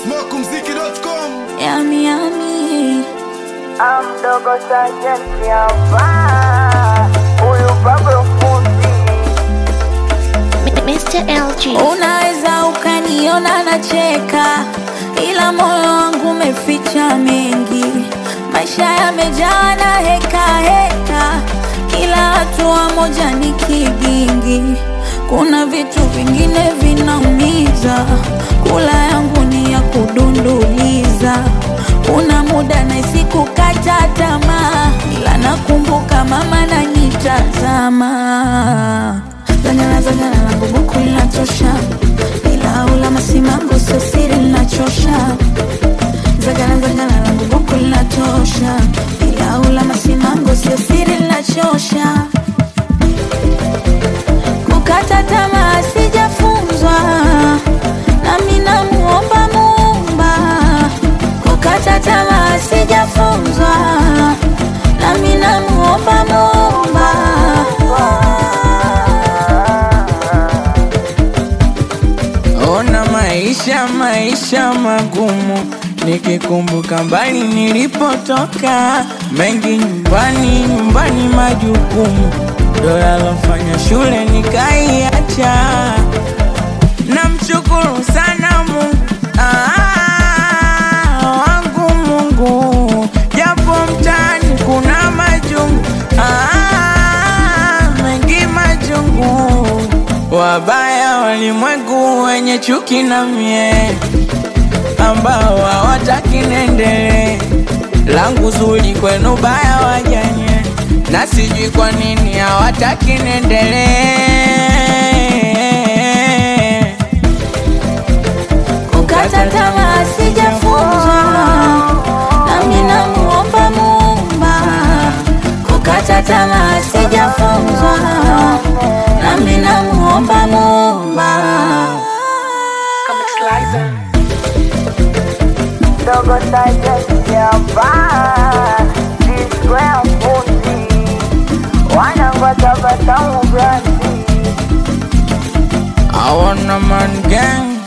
Smokumziki.com Yami, yami. Amdogo sajenti hapa, huyu Pablo fundi Mr. LG. Unaweza ukaniona nacheka, ila moyo wangu umeficha mengi. Maisha yamejaa na heka heka, kila hatua moja ni kigingi. Kuna vitu vingine vinaumiza, kula yangu ni ya kudunduliza. Kuna muda nahisi kukata tamaa, ila nakumbuka mama nanitazama Zanyana zanyana langu buku linatosha, ila ula masimango sio siri linachosha. Zagana zagana langu buku linatosha, ila ula masimango sio siri linachosha. Kukata tamaa sijafunzwa, nami namuomba Muumba. Kukata tamaa sijafunzwa, nami namuomba Muumba. Ona maisha maisha magumu, nikikumbuka mbali nilipotoka, mengi nyumbani nyumbani majukumu, ndo yalofanya shule nikaiacha. Namshukuru sana Mungu ah, wangu Mungu, japo mtaani kuna majungu ah, mengi majungu, wabaya walimwengu wenye chuki na mie, ambao hawataki niendelee, langu zuri kwenu baya wajanye, na sijui kwa nini hawataki niendelee. Kukata tamaa sijafunzwa, nami namuomba Muumba. Kukata tamaa sijafunzwa, nami namuomba Muumba. Dogo sajenti hapa, Square fundi wanangoja batamu brandi I want a man gang